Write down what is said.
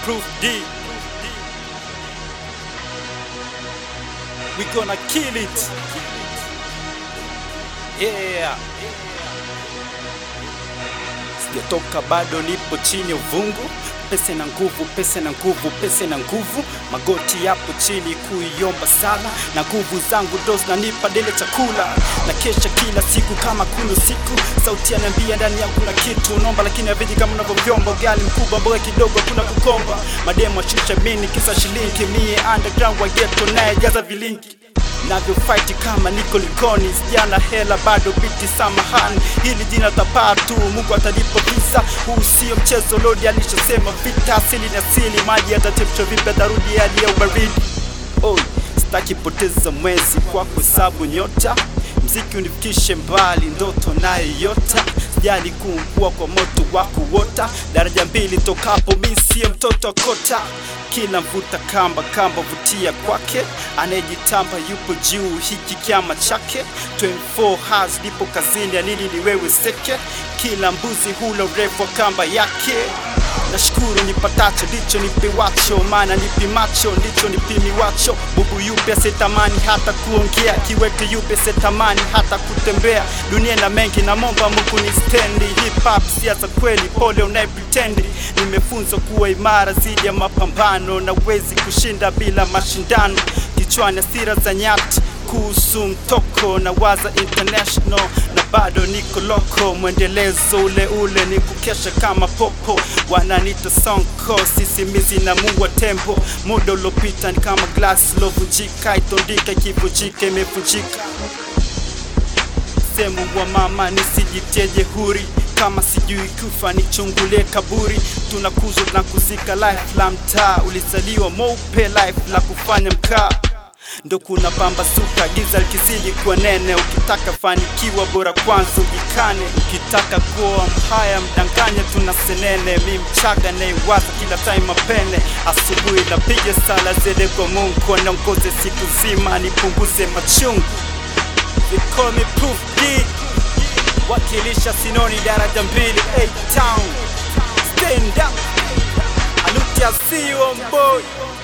Proof D. We gonna kill it. Yeah. Sijatoka bado, nipo chini ya uvungu. Pesa na nguvu, pesa na nguvu, pesa na nguvu. Magoti yapo chini kuiomba sana, na nguvu zangu ndo zinanipa dele chakula. Na kesha kila siku kama kuna siku, sauti ananiambia ndani yangu kuna kitu nomba, lakini haviji kama unavyovyomba. Ugali mkubwa, mboga kidogo, kuna kukomba. Mademo ashusha mini kisa shilingi, mie underground wa ghetto naye jaza vilingi navyo fight kama niko likoni, sijana hela bado biti, samahani, hili jina tapaa tu, Mungu atalipa visa. Huu sio mchezo, Lodi alishasema vita asili ni asili, maji yatachemshwa vipi, atarudi hali ya ubaridi. Oh, sitaki poteza mwezi kwa kuhesabu nyota, mziki unifikishe mbali, ndoto nayo yota sijali kuungua kwa moto wa kuota, daraja mbili tokapo, mi siye mtoto wa kota kila mvuta kamba kamba vutia kwake, anayejitamba yupo juu, hiki kyama chake 24 hours lipo kazini, anini ni wewe seke, kila mbuzi hula urefu wa kamba yake. Nashukuru nipatacho ndicho nipewacho, maana nipimacho ndicho nipimiwacho. Bubu yupe setamani hata kuongea, kiweke yupe setamani hata kutembea. Dunia na mengi na momba Mungu ni stendi. Hip hop siasa kweli, pole unaye pretendi. Nimefunzwa kuwa imara zidi ya mapambano, na wezi kushinda bila mashindano. Kichwani hasira za nyati kuhusu mtoko na waza international na bado niko loko, mwendelezo ule ule ni kukesha kama popo, wananita sonko, sisimizi na muwa tembo. Muda uliopita ni kama glasi lovunjika, itondika ikivunjika, imevunjika. Semu wa mama nisijitie jehuri kama sijui kufa nichungulie kaburi. Tunakuzwa na kuzika life la mtaa, ulizaliwa mweupe life la kufanya mkaa ndo kuna pambasuka giza likizidi kuwa nene. Ukitaka fanikiwa bora kwanza ujikane, ukitaka kuwa mhaya mdanganye, tuna senene. Mi mchaga naiwaza kila time mapene, asubuhi napiga sala zede kwa Mungu aniongoze siku zima, nipunguze machungu. They call me Proof D, wakilisha Sinoni daraja mbili A-Town, stand up, Anuti Asio boy